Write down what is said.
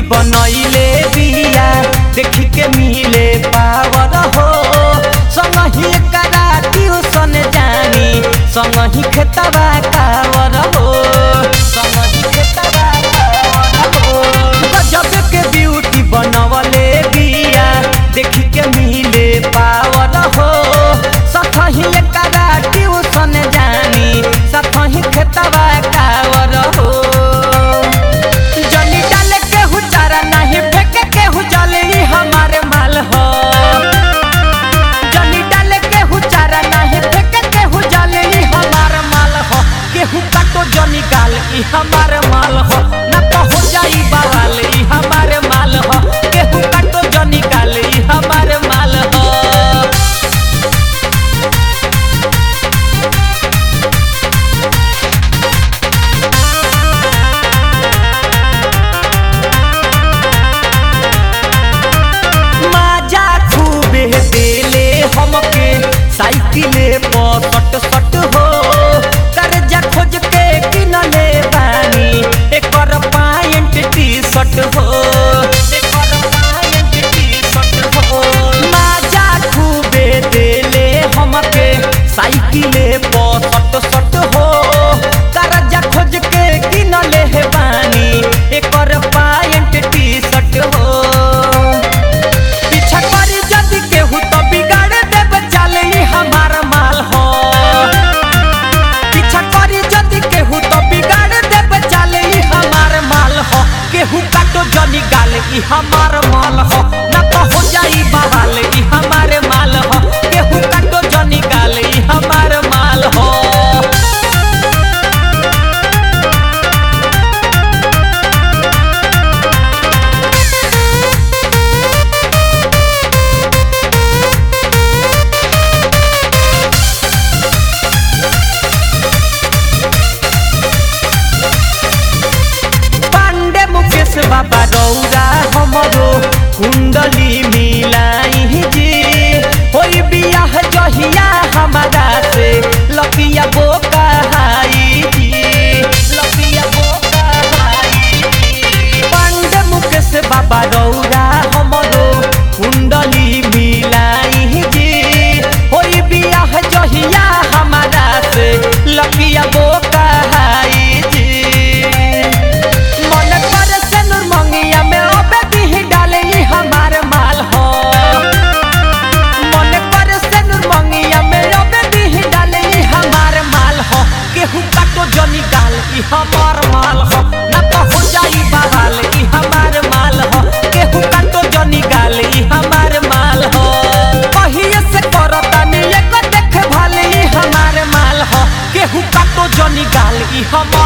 बनैले बिया देखी के मिले पावर हो संगही करा ट्यूशन जानी संगही खेतबा कावर हो संगही खेतबा कावर हो गजब के ब्यूटी बनवले बिया देखी के मिले पावर हो सतही करा ट्यूशन जानी सतही खेतबा कावर हो जनी डाले केहू चारा नहीं फेंके केहू जले ई हमारे माल हो जनी डाले केहू चारा नहीं फेंके केहू जले ई हमारे माल हो केहू काटो जनी गाल ई हमारे माल हो ना तो हो जाई बवाल ई हमारे माल हो केहू काटो जनी गाल ई हमारे माल हो माजा खूबे देले हमके साइकिले पर सट सट हो कर्जा खोज के किनले बानी एकर पायंट टी शर्ट हो एकर पायंट टी शर्ट हो माजा खूबे देले हमके साइकिले पर सट सट हो कर्जा खोज के किनले बानी एकर पायंट टी शर्ट हो पीछा करी जदि केहू तो बिगाड़ देब चाले ई हमार माल हो पीछा करी जदि केहू तो बिगाड़ देब चाले ई हमार माल हो केहू काटो जनी गाल ई हमार माल हो ना तो हो जाई बवाल ई हमारे माल हो केहू काटो जनी गाल ई हमार माल हो पांडे मुकेश बाबा रौरा हमरो कुंडली मिलाई जी होई बियाह जहिया हमारा से लकिया बोका हाई जी लकिया बोका हाई जी पांडे मुकेश बाबा रौरा हमरो कुंडली मिलाई जी होई बियाह जहिया हमारा से लकिया बोका हाई जी मन कर से नूर मंगिया में अबे दी डाले ई हमार माल हो मन कर से नूर मंगिया में अबे दी डाले ई हमार माल हो केहू काटो जनी गाल ई हमार माल हो ना तो हो जाई बवाल ई हमार माल हो केहू काटो जनी गाल ई हमार माल हो कहिए से करतानी एगो देख भाल ई हमार माल हो केहू काटो जनी गाल ई हमार